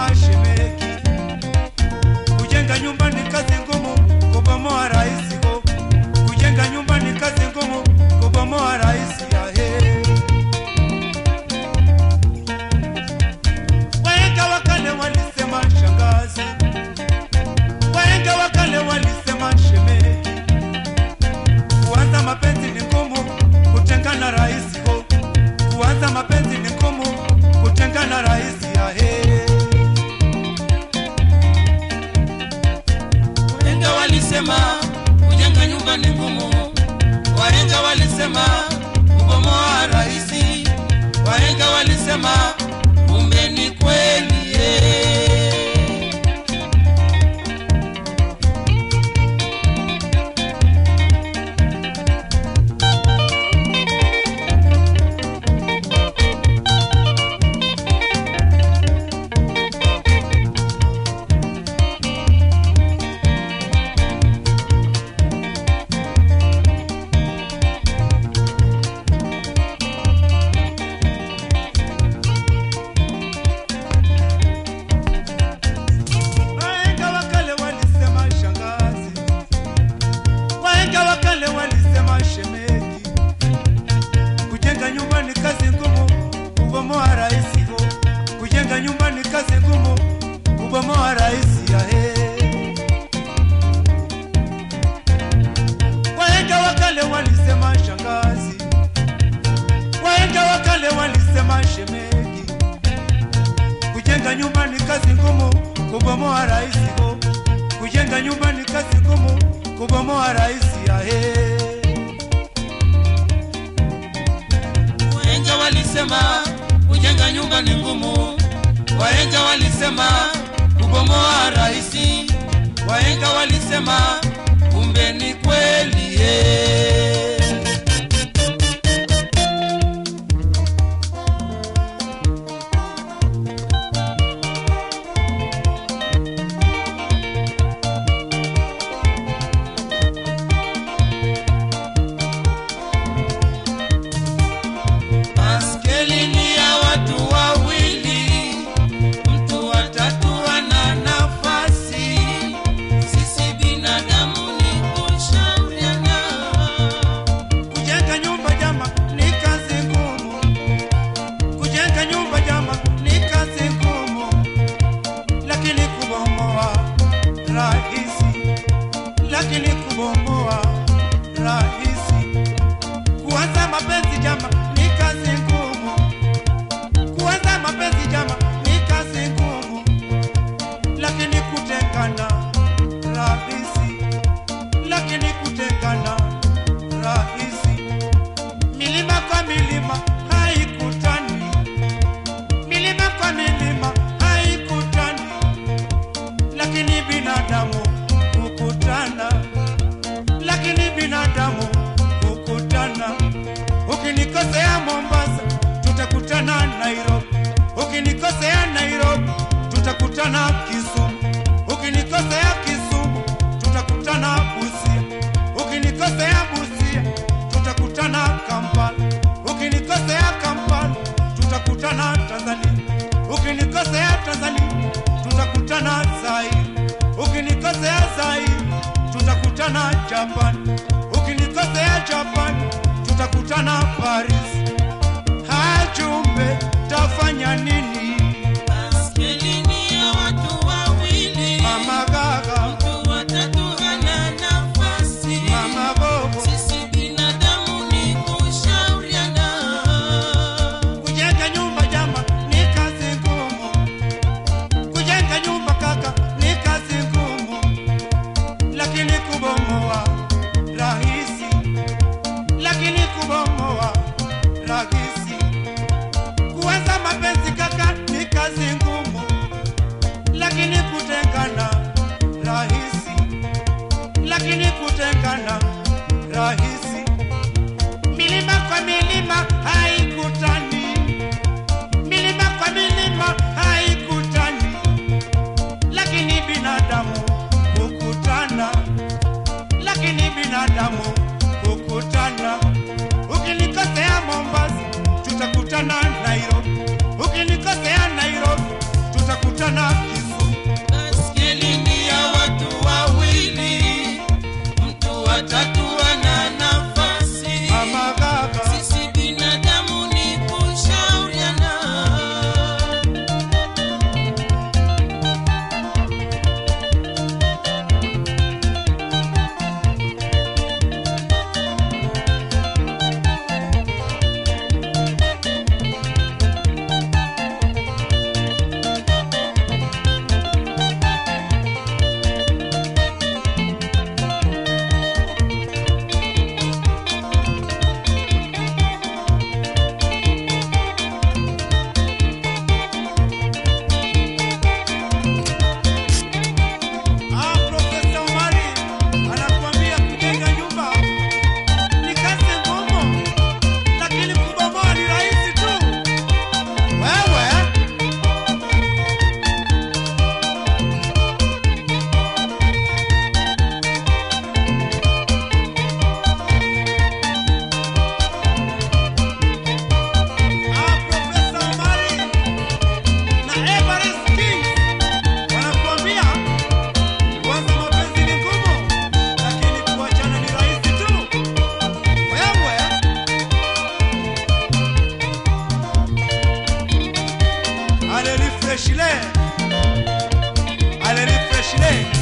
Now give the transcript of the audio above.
walisema shemeki, kujenga nyumba ni kazi ngumu, kubomoa rahisi ho. Kujenga nyumba ni kazi ngumu, kubomoa rahisi ya he. Wahenga wa kale walisema shangazi, wahenga wa kale walisema shemeki, kuanza mapenzi ni ngumu, kutengana rahisi ho. Kuanza mapenzi ni ngumu, kutengana rahisi ya he. Wahenga walisema kujenga nyumba ni ngumu, wahenga walisema kubomoa rahisi, wahenga walisema kumbe ni kweli eh. Wahenga wa kale walisema shangazi, wahenga wa kale walisema shemeki, kujenga nyumba ni kazi ngumu, kubomoa rahisi ho. Kujenga nyumba ni kazi ngumu, kubomoa rahisi ya he. Wahenga wa kale walisema shangazi, wahenga wa kale walisema shemeki Kujenga nyumba ni kazi ngumu, kubomoa rahisi ho. Kujenga nyumba ni kazi ngumu, kubomoa rahisi ya he. Wahenga walisema kujenga nyumba ni ngumu, wahenga walisema kubomoa rahisi, wahenga walisema kumbe ni kweli eh. Baskeli ni ya watu wawili, mtu wa tatu ana nafasi. Sisi binadamu ni kushauriana. Kujenga nyumba jama ni kazi ngumu. Kujenga nyumba jama ni kazi ngumu, lakini kubomoa rahisi, lakini kubomoa rahisi. Kuanza mapenzi jama ni kazi ngumu. Kuanza mapenzi jama ni kazi ngumu, lakini kutengana rahisi, lakini kutengana rahisi. Milima kwa milima haikutani, milima kwa milima haikutani, lakini binadamu hukutana, lakini binadamu hukutana. Ukinikosea Mombasa, tutakutana Nairobi. Ukinikosea Nairobi, tutakutana Kisumu. Ukinikosea Kisumu, tutakutana Busia. Ukinikosea Busia, tutakutana Kampala. Ukinikosea Kampala, tutakutana Tanzania. Ukinikosea Tanzania, tutakutana Zaire. Ukinikosea Zaire, tutakutana Japan. Ukinikosea Japan, tutakutana Paris. Hajumbe, tafanya nini? Baskeli ni ya watu wawili, Mama Gaga, mtu wa tatu hana nafasi. Mama Bobo, Sisi binadamu ni kushauriana. kujenga nyumba jama ni kazi ngumu. Kujenga nyumba kaka ni kazi ngumu, lakini kubomoa rahisi, lakini kubomoa rahisi. Kuanza mapenzi kaka ni kazi ngumu, lakini kutengana rahisi, lakini kutengana rahisi. Milima kwa milima haikutani, milima kwa milima haikutani, lakini binadamu hukutana, lakini binadamu hukutana. Ukinikosea Mombasa, tutakutana Nairobi. Ukinikosea Nairobi, tutakutana mafuta na kisu Baskeli ni ya watu wawili, mtu wa tatu ana nafasi. mama gaga Sisi binadamu ni kushauriana. Ah, Profesa Omari anakuambia kujenga nyumba ni kazi ngumu, lakini kubomoa ni rahisi tu. Wewe ah, Profesa Omari na Everest King wanakuambia Kwanza mapenzi ni ngumu, lakini kuachana ni rahisi tu. Wewe ale refresh le ale refresh le